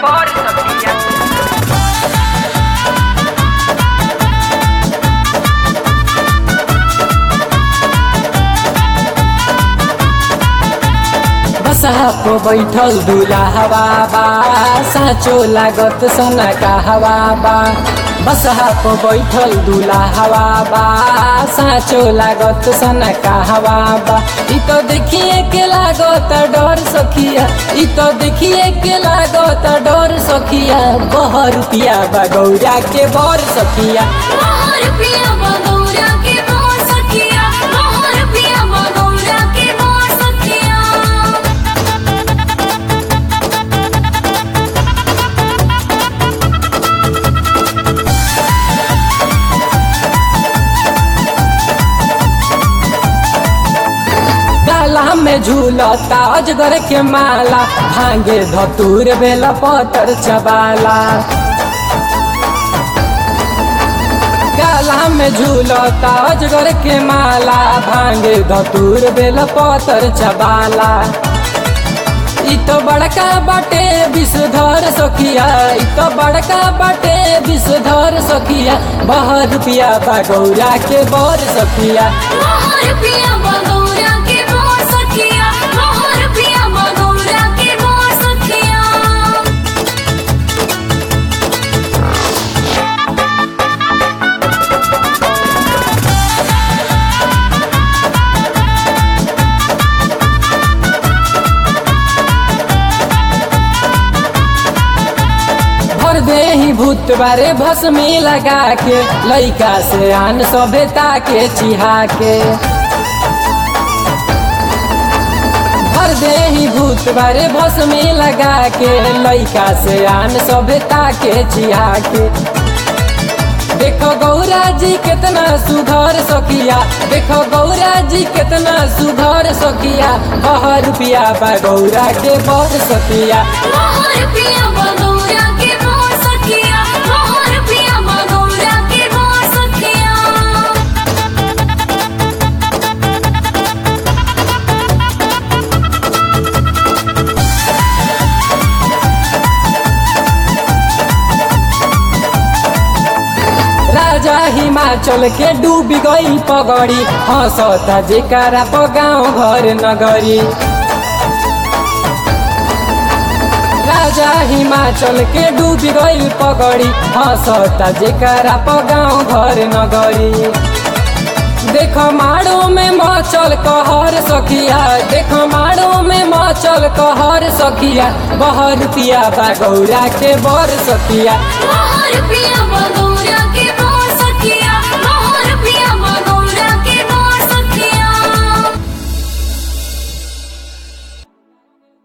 बर सखिया बसहा को बैठल दूल्हा हवा बा साँचो लागत सना का हवा बा बसहा को बैठल दूल्हा हवा बा साँचो लागत सना का हवा बा इ तो देखिए के लागत डर सखिया इ तो देखिए के लागत डर सखिया बह रुपिया बा गौरा के बर सखिया मोहर पिया बगौरा के मोर सखिया मोहर पिया बगौरा के मोर सखिया डाला में झूलता अजगर के माला भांगे धतूर बेला पतर चबाला गाला में झूलता अजगर के माला भांगे धतूर बेला पतर चबाला इ तो बड़का बाटे विषधर सखिया इ तो बड़का बाटे विषधर सखिया बह रुपिया बा गौरा के बर सखिया मोहर पिया बगौरा के मोर सखिया मोहर पिया बगौरा के मोर सखिया भर दे ही भूत बारे भस्मी लगा के लइका से आन सभ्यता के चिहा के भर दे ही भूत बारे भस्मी लगा के लइका से आन सभ्यता के चिहा के देखो गौरा जी कितना सुधर सकिया देखो गौरा जी कितना सुधर सकिया बह रुपिया बा गौरा के बर सकिया मोहर पिया बगौरा के मोर सखिया मोहर पिया बगौरा के मोर सखिया राजा हिमाचल के डूब गई पगड़ी हंसता जेकारा प गाँव घर नगरी राजा हिमाचल के डूब गई पगड़ी हंसता जेकारा प गाँव घर नगरी देखो माड़ो में मचल कहर सखिया देखो माड़ो में मचल कहर सखिया बह रुपिया बा गौरा के बर सखिया मोहर पिया बगौरा